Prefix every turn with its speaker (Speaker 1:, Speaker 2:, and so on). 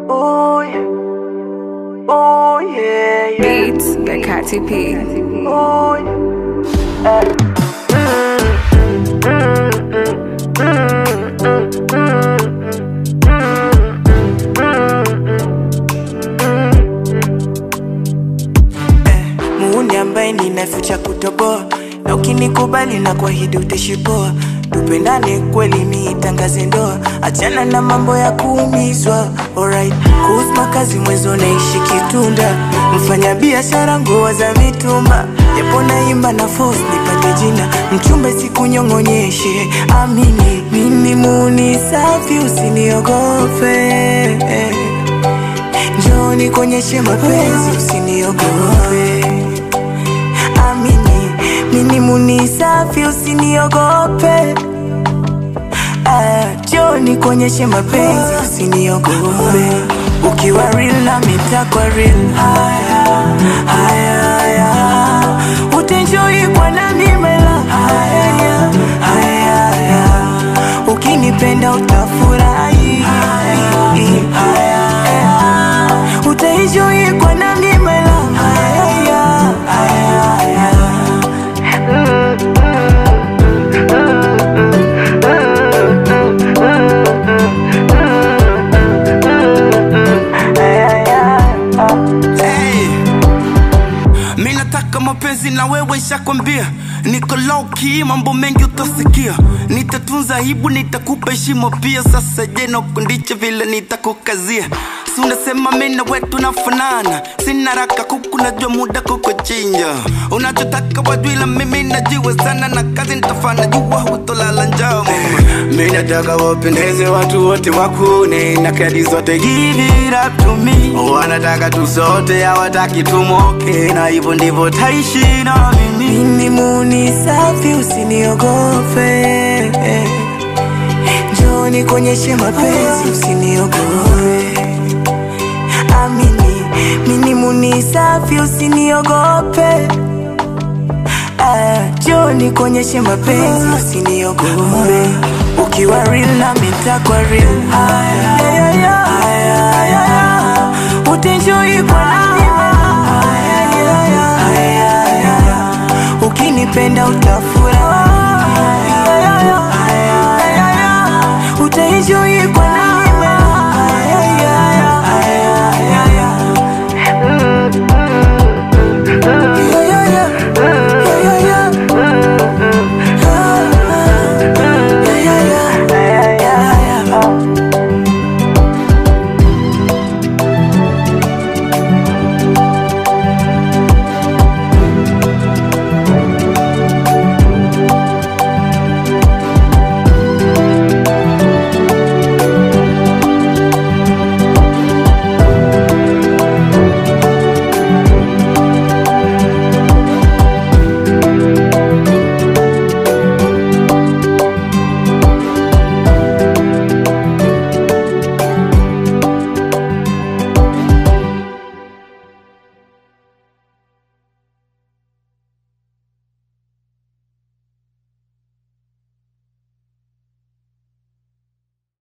Speaker 1: Oh yeah. Oh yeah, yeah.
Speaker 2: Beats by Katy P.
Speaker 1: Oh yeah. Muuni ambaye nina fucha kutoboa na ukinikubali na kuahidi utashipoa tupendane kweli niitangaze ndoa achana na mambo ya kuumizwa alright kuhusu makazi mwezo naishi kitunda mfanya biashara nguo za mitumba japo naimba na force nipate jina mchumbe sikunyong'onyeshe amini mimi muni safi usiniogope njoni kuonyeshe mapenzi usiniogope amini mini muni safi usiniogope Ah, njoni kuonyeshe mapenzi usiniogope ukiwa real na mitakwa real haya haya haya utenjoi bwana mimela haya haya haya ukinipenda utafurahi haya haya utaenjoy kwa nami mela haya haya haya
Speaker 3: Hey. Mi nataka mapenzi na wewe shakwambia niko low key, mambo mengi utasikia nitatunza aibu nitakupa heshima pia sasa je nakundiche vile nitakukazia si unasema mi na wewe tunafanana sina raka kuku najua muda kukuchinja unachotaka wajwila mimi najua sana na kazi nitafanya jua hutolala njaa mama mi nataka wapendeze watu wote wakune na kadi zote give it up to me wanataka tu sote hawataki tumoke na hivyo ndivyo taishi na mimi
Speaker 1: mimi muni safi usiniogope njoni kuonyeshe mapenzi usiniogope amini mimi muni safi usiniogope Ah, njoni kuonyeshe mapenzi usiniogope ukiwa real na mitakwa real haya